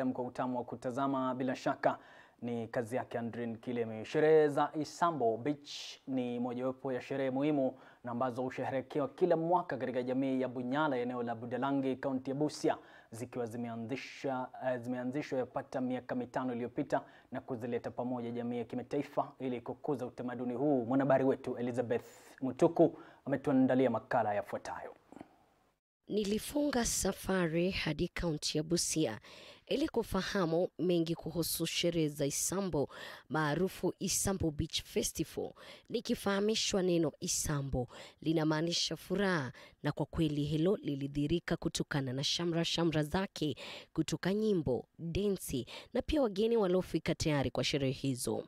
binadamu kwa utamu wa kutazama, bila shaka ni kazi yake Andrin Kileme. Sherehe za Isambo Beach ni mojawapo ya sherehe muhimu na ambazo husherehekewa kila mwaka katika jamii ya Bunyala, eneo la Budalangi, kaunti ya Busia, zikiwa zimeanzisha uh, zimeanzishwa yapata miaka mitano iliyopita na kuzileta pamoja jamii ya kimataifa ili kukuza utamaduni huu. Mwanahabari wetu Elizabeth Mutuku ametuandalia makala yafuatayo. Nilifunga safari hadi kaunti ya Busia ili kufahamu mengi kuhusu sherehe za Isambo maarufu Isambo Beach Festival. Nikifahamishwa neno Isambo linamaanisha furaha, na kwa kweli hilo lilidhirika kutokana na shamra shamra zake kutoka nyimbo, densi na pia wageni waliofika tayari kwa sherehe hizo.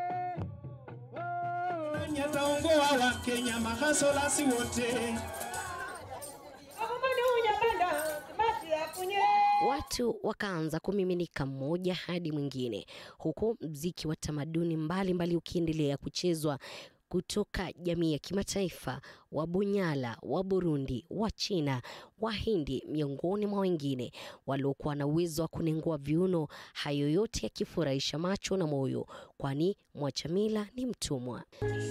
Nyataongoa wa Kenya mahasolasi wote Watu wakaanza kumiminika mmoja hadi mwingine, huku mziki wa tamaduni mbalimbali ukiendelea kuchezwa kutoka jamii ya kimataifa, wa Bunyala, wa Burundi, wa China, Wahindi, miongoni mwa wengine waliokuwa na uwezo wa kunengua viuno. Hayo yote yakifurahisha macho na moyo, kwani mwacha mila ni mtumwa.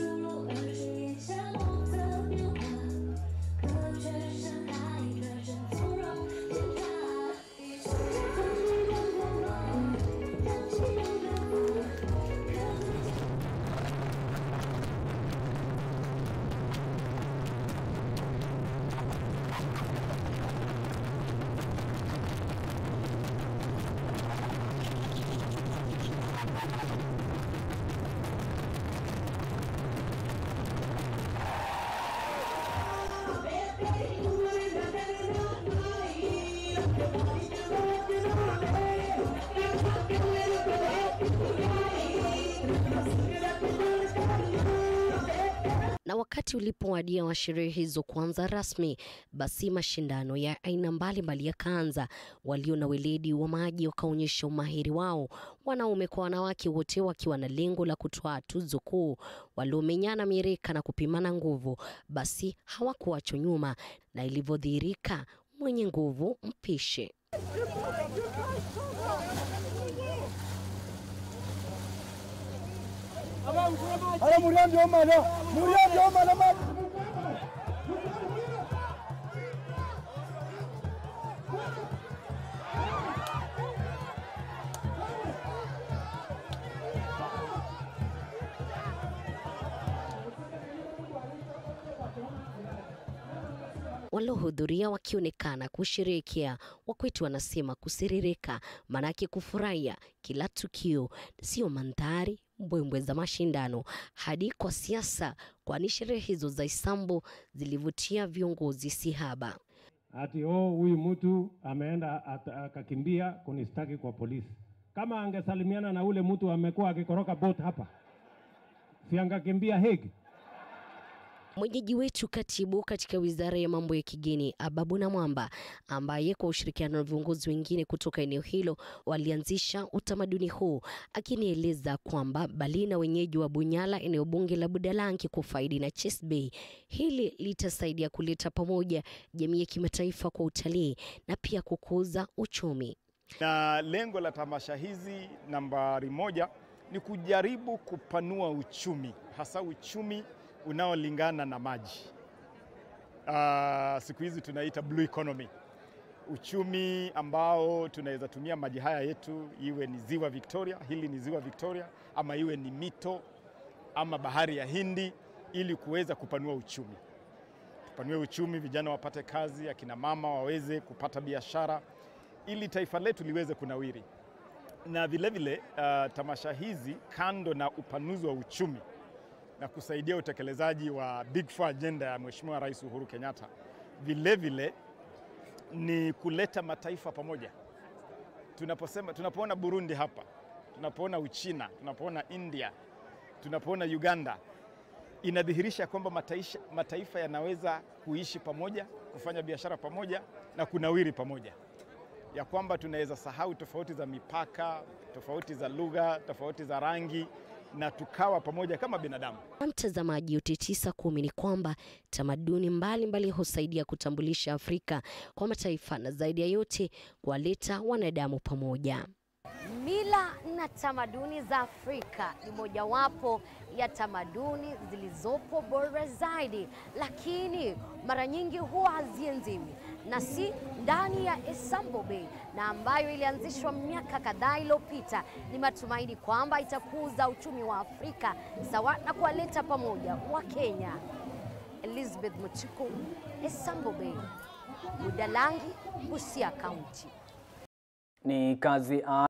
na wakati ulipowadia wa sherehe hizo kuanza rasmi, basi mashindano ya aina mbalimbali yakaanza. Walio na weledi wa maji wakaonyesha umahiri wao, wanaume kwa wanawake, wote wakiwa na lengo la kutoa tuzo kuu. Waliomenyana mieleka na kupimana nguvu, basi hawakuachwa nyuma, na ilivyodhihirika, mwenye nguvu mpishe. Ala muriambi omana, muriambi omana ma. Waliohudhuria wakionekana kusherehekea, wakwetu wanasema kusiririka, manake kufurahia kila tukio, sio mandhari mbwembwe za mashindano hadi kwa siasa, kwani sherehe hizo za Isambo zilivutia viongozi sihaba. ati oh, huyu mtu ameenda ata- akakimbia kunistaki kwa polisi. Kama angesalimiana na ule mtu amekuwa akikoroka boat hapa, si angekimbia Hague? Mwenyeji wetu katibu katika wizara ya mambo ya kigeni Ababu na Mwamba, ambaye kwa ushirikiano na viongozi wengine kutoka eneo hilo walianzisha utamaduni huu, akinieleza kwamba bali na wenyeji wa Bunyala, eneo bunge la Budalangi kufaidi na Chase Bay, hili litasaidia kuleta pamoja jamii ya kimataifa kwa utalii na pia kukuza uchumi. Na lengo la tamasha hizi nambari moja ni kujaribu kupanua uchumi, hasa uchumi unaolingana na maji. Uh, siku hizi tunaita blue economy, uchumi ambao tunaweza tumia maji haya yetu, iwe ni ziwa Victoria, hili ni ziwa Victoria, ama iwe ni mito ama bahari ya Hindi, ili kuweza kupanua uchumi. Tupanue uchumi, vijana wapate kazi, akina mama waweze kupata biashara, ili taifa letu liweze kunawiri. Na vilevile uh, tamasha hizi kando na upanuzi wa uchumi na kusaidia utekelezaji wa Big Four agenda ya Mheshimiwa Rais Uhuru Kenyatta, vilevile ni kuleta mataifa pamoja. Tunaposema, tunapoona Burundi hapa, tunapoona Uchina, tunapoona India, tunapoona Uganda, inadhihirisha kwamba mataifa, mataifa yanaweza kuishi pamoja, kufanya biashara pamoja na kunawiri pamoja, ya kwamba tunaweza sahau tofauti za mipaka, tofauti za lugha, tofauti za rangi na tukawa pamoja kama binadamu. Kwa mtazamaji, yote tisa kumi ni kwamba tamaduni mbalimbali husaidia kutambulisha Afrika kwa mataifa na zaidi ya yote kuwaleta wanadamu pamoja. Mila na tamaduni za Afrika ni mojawapo ya tamaduni zilizopo bora zaidi, lakini mara nyingi huwa hazienziwi na si ndani ya Esambo Bay na ambayo ilianzishwa miaka kadhaa iliyopita. Ni matumaini kwamba itakuza uchumi wa Afrika sawa na kuwaleta pamoja wa Kenya. Elizabeth Muchiku, Esambo Bay, Budalangi, Busia County. Ni kazi